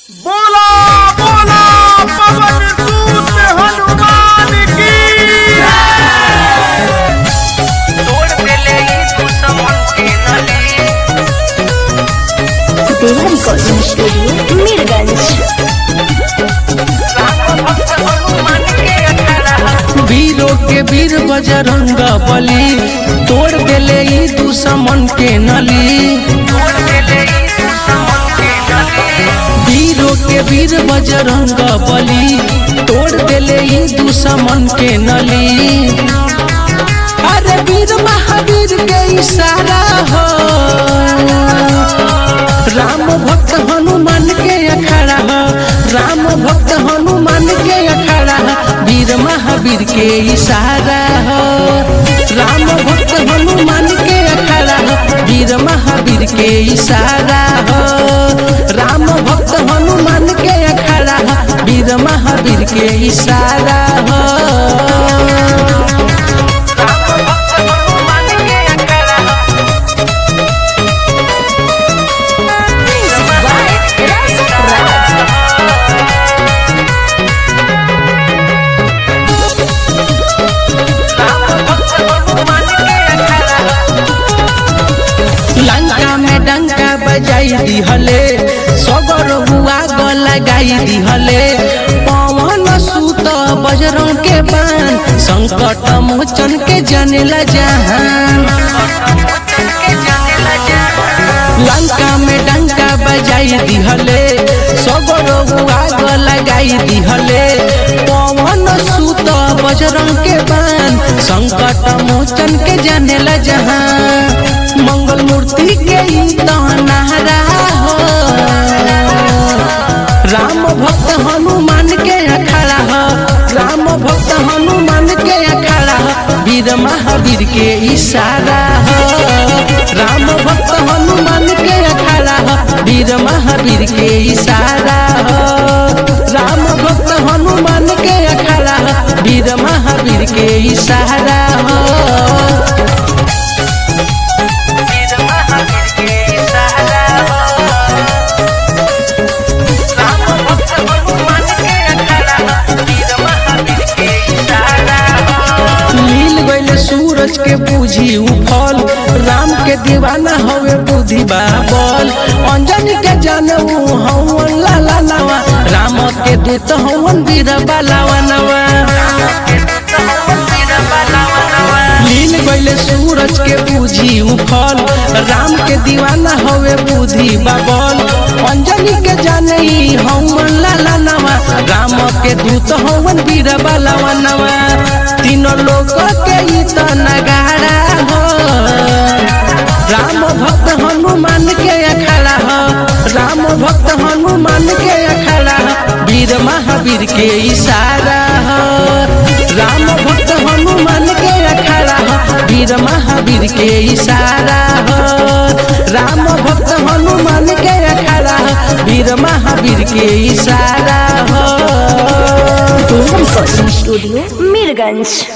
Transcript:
बोला बोला पवन सूत हनुमान की तोड़ देले ई दुश्मन के नली देवा रिकॉर्डिंग स्टूडियो मीरगंज राम भक्त हनुमान के अखाड़ा वीरों के वीर बजरंग बली तोड़ देले ई दुश्मन के नली तोड़ देले ई दुश्मन के नली वीरों के वीर बजरंग बली तोड़ देले ई दुश्मन के नली अरे वीर महावीर के इशारा हो राम भक्त हनुमान के अखाड़ा हो राम भक्त हनुमान के अखाड़ा हो वीर महावीर के इशारा हो राम भक्त हनुमान के अखाड़ा हो वीर महावीर के इशारा हो राम भक्त हनुमान के अखाड़ा हो वीर महावीर के इशारा हो राम भक्त हनुमान के अखाड़ा राम भक्त हनुमान के अखाड़ा लंका में डंका बजाई दिहले सगर हुआ ग लगाई दिहले पवन सूत बजरंग के बान संकट मोचन के जनेला जहान लंका में डंका बजाई दिहले सगर हुआ ग लगाई दिहले पवन सूत बजरंग के बान संकट मोचन के जनेला जहान मंगल मूर्ति के ई तहनारा हो राम भक्त हनुमान के अखाड़ा हो राम भक्त हनुमान के अखाड़ा हो वीर महावीर के इशारा हो राम भक्त हनुमान के अखाड़ा हो वीर महावीर के इशारा हो राम भक्त हनुमान के अखाड़ा हो वीर महावीर के इशारा हो वीर महावीर के इशारा राम भक्त हनुमान के अखाड़ा वीर महावीर के इशारा मिल गईल सूरज के बूझी उफल राम के दीवाना हवे बुद्धि बाबल अंजनी के जानू हवन लाला नवा राम के दूत हवन वीर बालावा नवा मिल गईल सूरज के बूझी उफल राम के दीवाना हवे बुद्धि बाबल अंजनी के जाने हवन लाला नवा राम के दूत हवन वीर बालावा नवा तीनों लोग के ई त नगाड़ा हो राम भक्त हनुमान के अखाड़ा हो राम भक्त हनुमान के अखाड़ा हो वीर महावीर के इशारा हो राम भक्त हनुमान के अखाड़ा हो वीर महावीर के इशारा हो राम भक्त हनुमान के अखाड़ा हो वीर महावीर के इशारा हो देवा रिकॉर्डिंग स्टूडियो मीरगंज